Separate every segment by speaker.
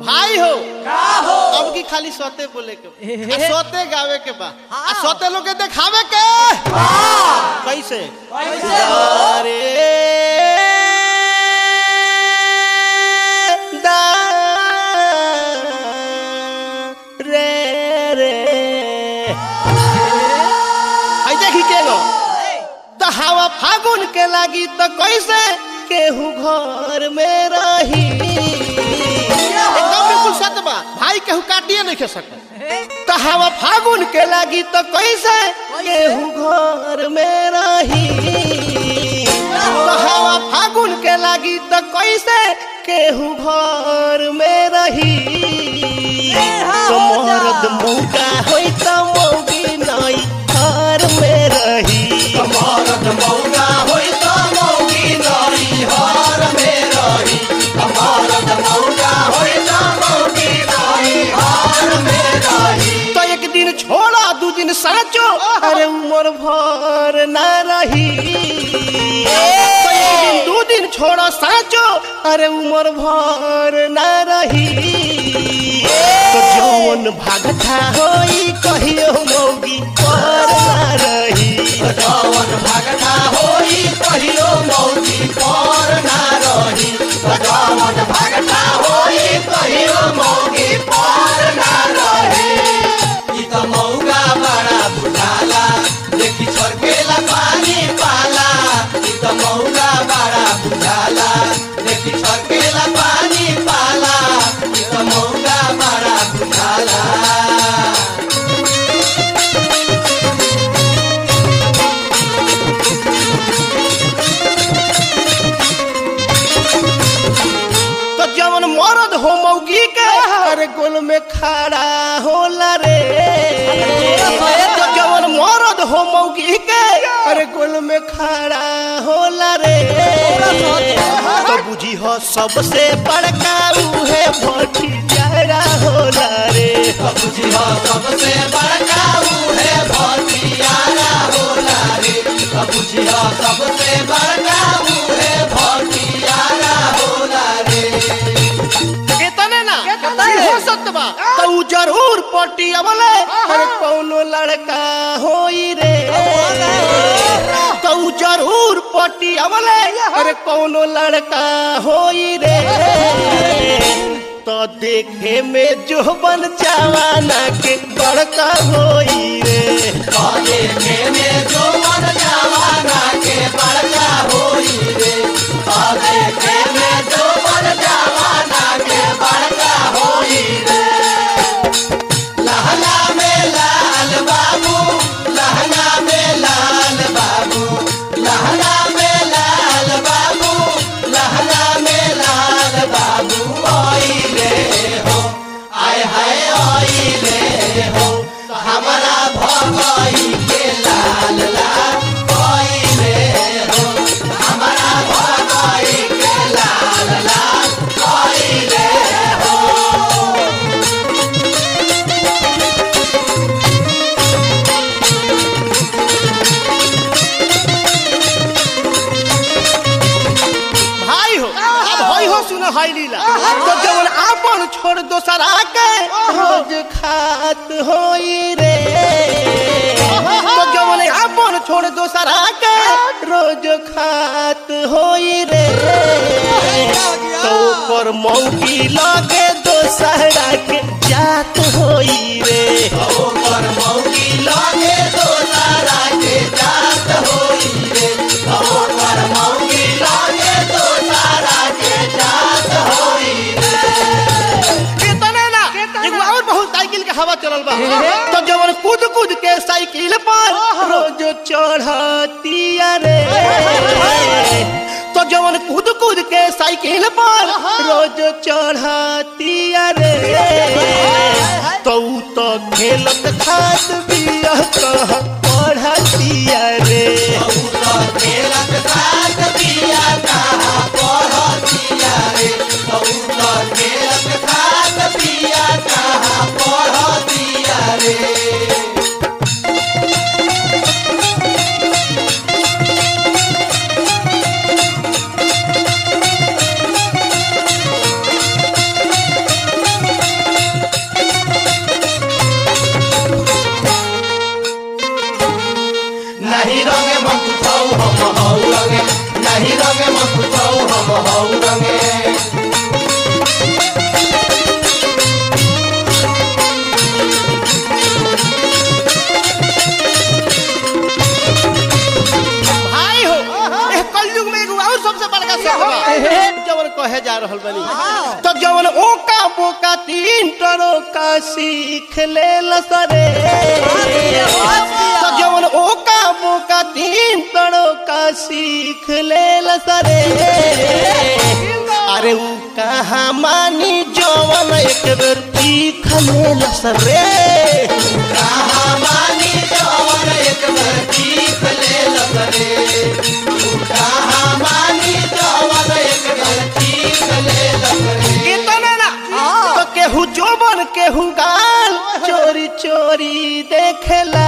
Speaker 1: भाई हो अब की खाली सोते बोले के बा। आ सोते गावे के बा आ सोते लोग के देखावे के कैसे अरे दा रे रे आई देखी के लो तो हवा फागुन के लागी तो कैसे केहू घर में रही एकदम बिल्कुल सत्य बा भाई केहू काटिए नहीं खे सकता तो हवा फागुन के लागी तो कैसे केहू घर में रही तो हवा फागुन के लागी तो कैसे केहू घर में रही तो मर्द मौका होई तो मौगी नहीं घर में रही
Speaker 2: मरद मौगा होई त मौगी नरी हर में रही मरद मौगा होई त मौगी नरी हर में रही
Speaker 1: तो एक दिन छोड़ा दू दिन साचो अरे उम्र भर न रही तो एक दिन दू दिन छोड़ा साचो अरे उम्र भर न रही तो जौन भागता होई कहियो मौगी पर न रही
Speaker 2: जवन भगता होई कहियो मौगी पर ना रही जवन भगता होई कहियो मौगी पर ना रही ई त मौगा बड़ा बुझाला देखी छरकेला पानी पाला ई त मौगा बड़ा बुझाला देखी छरकेला पानी पाला ई त मौगा बड़ा बुझाला
Speaker 1: तो जवन मरद हो मौगी के अरे गोल में खड़ा होला रे तो जवन मरद हो मौगी के अरे गोल में खड़ा होला रे तो बुझी हो सबसे बड़का उहे भटियारा होला रे
Speaker 2: बाबूजी हो सबसे बड़का उहे भटियारा होला रे बाबूजी हो सबसे बड़का उहे भटियारा होला रे
Speaker 1: कितने ना हो सकता बा तो उ जरूर पटियावले अरे कौनो लड़का होई रे तो उ जरूर पटियावले अरे कौनो लड़का होई रे तो देखे में जो बन जवाना के बड़का होई रे
Speaker 2: काले मेने जो मन जवाना के बड़का होई रे काले मेने जो मन जवाना के बड़का होई रे लहंगा में लाल बाबू लहंगा में लाल बाबू लहंगा में लाल बाबू लहंगा में लाल बाबू आई रे हो आय हाय आई रे हो हमारा भगई के लाल लाल आई रे हो हमारा भगई के लाल लाल आई रे हो
Speaker 1: भाई हो अब होई हो सुनो हाई लीला तो जवन आपन छोड़ दोसरा के रोज खात होई रे तो जवन आपन छोड़ दोसरा के रोज खात होई रे तो पर मौकी लगे दोसरा के जात होई रे
Speaker 2: ओकर मौगी लागे तो तारा के जात होई रे ओकर मौगी लागे तो तारा के जात होई रे
Speaker 1: कितने ना एगो और बहुत साइकिल के हवा चलल बा तो जवन कूद कूद के साइकिल पर रोज चढ़तिया रे तो जवन कूद कूद के साइकिल पर रोज चढ़तिया रे तो उ तो खेलत खात बिया कह पढ़तिया रे
Speaker 2: ओकर खेलत खात पिया कहाँ पढ़तिया रे ओकर खेलत खात पिया कहाँ पढ़तिया रे
Speaker 1: रहल बनी तो जवन ओका बोका तीन टरो का सीख ले लसरे तो जवन ओका बोका तीन टरो का सीख ले लसरे अरे ऊ कहाँ मानी जवन एक बेर सीख ले लसरे
Speaker 2: कहाँ मानी जवन एक बार चीख ले लसरे तू कहाँ मानी जवन एक बार चीख ले लसरे
Speaker 1: कितना ना तो केहू जोबन केहू गाल चोरी चोरी देखेला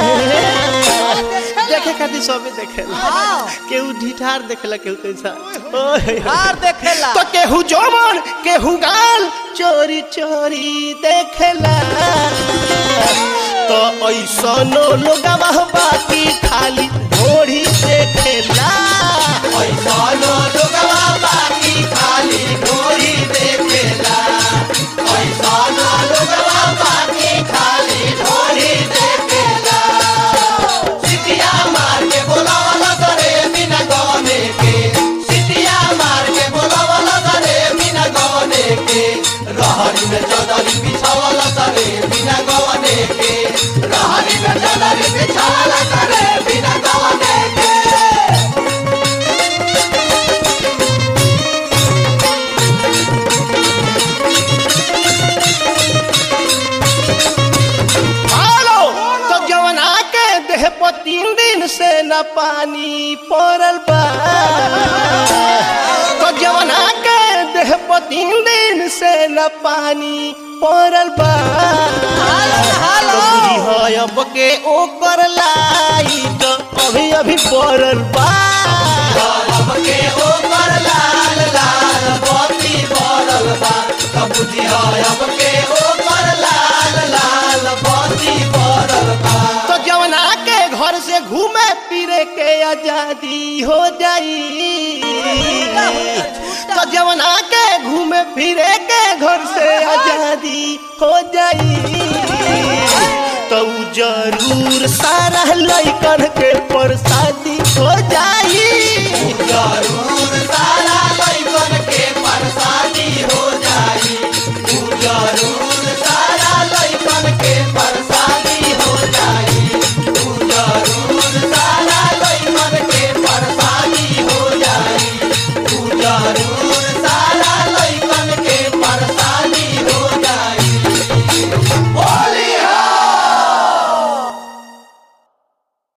Speaker 1: देखे खातिर सबे देखेला केहू ढिठार देखेला केहू कैसा ओए।
Speaker 3: हार देखेला
Speaker 1: तो केहू जोबन केहू गाल चोरी चोरी देखेला तो ऐसनो लोगवा बाकी खाली घोड़ी देखेला
Speaker 2: ऐसनो लोगवा बाकी खाली ढोरी देखेला ऐसनो लोगवा बाकी खाली ढोरी देखेला सिटिया मार के बोलावला सरे बिना गवने के सिटिया मार के बोलावला सरे बिना गवने के रहरी में चौधरी बिछावला सरे बिना गवने के रहरी में चौधरी बिछावला सरे बिना गवने के
Speaker 1: हेलो तो जवना के देह पर तीन दिन से न पानी पड़ल बा तो जवना के देह पर तीन दिन से न पानी पड़ल बा तो बुझी है अब के ओकर लाई तो अभी अभी पड़ल बा
Speaker 2: अब के ऊपर लाल लाल बत्ती बरल बा तब बुझिया अब के ऊपर लाल लाल बत्ती बरल बा
Speaker 1: तो जवना के घर से घूमे फिरे के आजादी हो जाई तो जवना के घूमे फिरे के घर से आजादी हो जाई तो ऊ जरूर सारा लइकन के प्रसाद